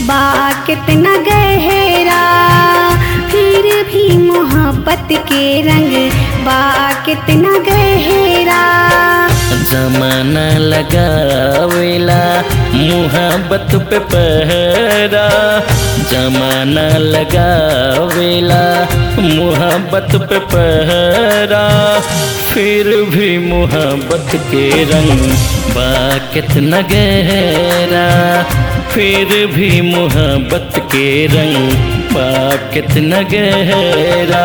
बा कितना गहरा फिर भी मोहब्बत के रंग बा कितना गहरा जमाना लगावेला मुहब्बत पे पहरा जमाना लगावेला मुहब्बत पे पहरा फिर भी मुहब्बत के रंग बा कितना गहरा फिर भी मुहब्बत के रंग बा कितना गहरा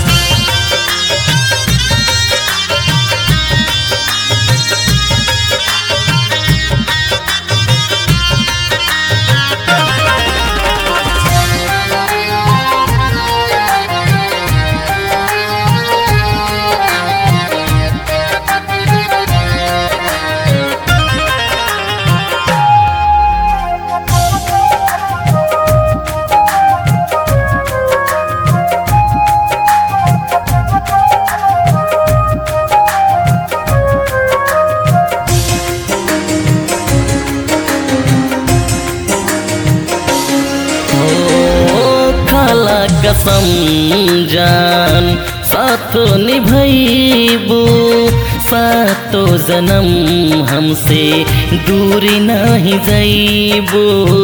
ओ खाला कसम जान साथ निभैबू सातो जन्म हमसे दूरी नहीं जैबू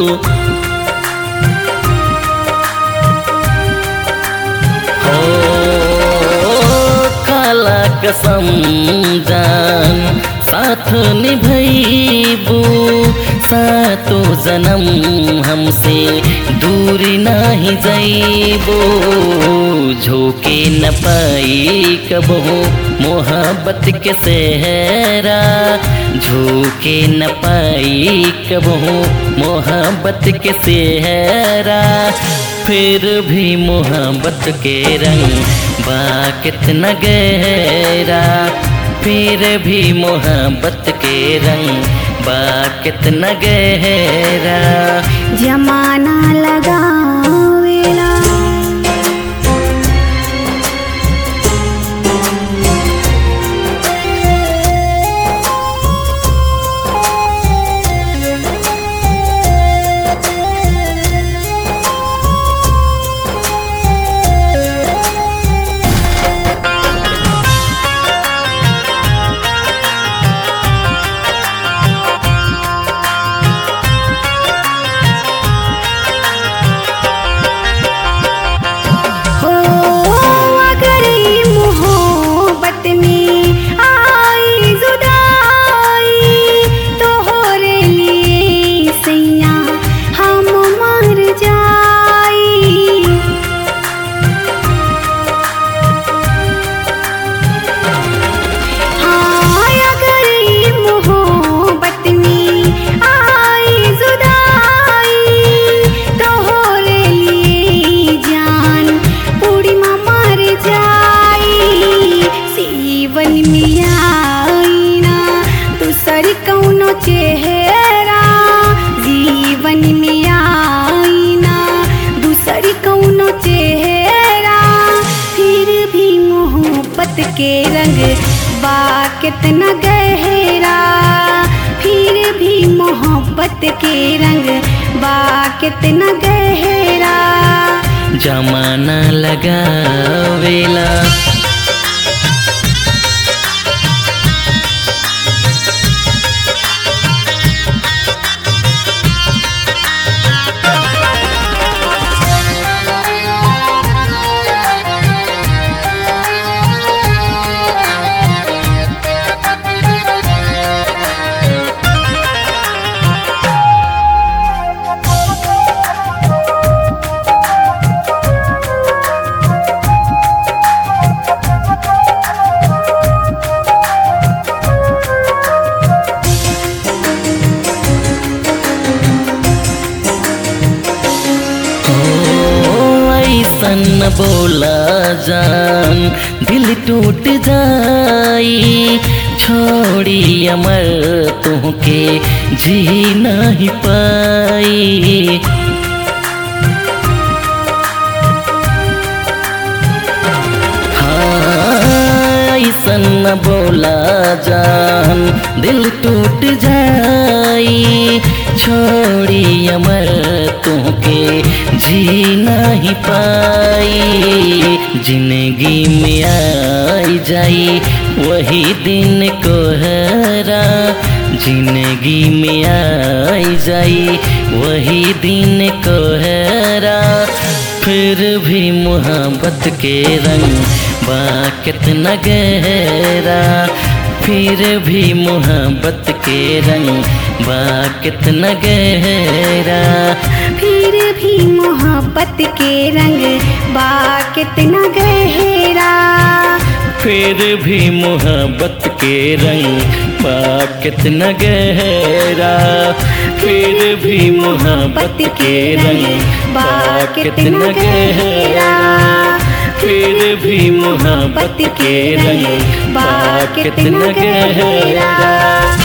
हो काला कसम जान साथ निभैबू सातो जन्म हमसे दूरी नहीं जैबो झोंके न पाई कबहो मोहब्बत के सहरा झोंके न पाई कबहो मोहब्बत के सहरा फिर भी मोहब्बत के रंग बा कितना गहरा फिर भी मोहब्बत के रंग बा कितना गहरा जमाना लगावेला हो अगर ई मोहब्बत में आई जुदाई तो होरे लिए सैया हम मर जाई हाँ अगर ई मोहब्बत में आई जुदाई तो होरे लिए जान पूरी माँ मर जाई सीवन में आई ना दूसर कौनो चेहरा जीवन में आई ना दूसर कौनो चेहरा फिर भी मोहब्बत के रंग बा कितना गहरा फिर भी मोहब्बत के रंग बा कितना गहरा जमाना लगावेला ओ ऐसन न बोला जान दिल टूट जाई छोड़ी अमर तुहके जी नहीं पाई हाँ, ऐसन न बोला जान दिल टूट जाई छोड़ी अमर तुहके जी नहीं पाई जिंदगी में आई जाई वही दिन कोहरा जिंदगी में आई जाई वही दिन कोहरा फिर भी मोहब्बत के रंग बा कितना गहरा फिर भी मोहब्बत के रंग बा कितना गहरा फिर भी मोहब्बत के रंग बा कितना गहरा फिर भी मोहब्बत के रंग बा कितना गहरा फिर भी मोहब्बत के रंग बा कितना गहरा फिर भी मोहब्बत के रंग बा कितना गहरा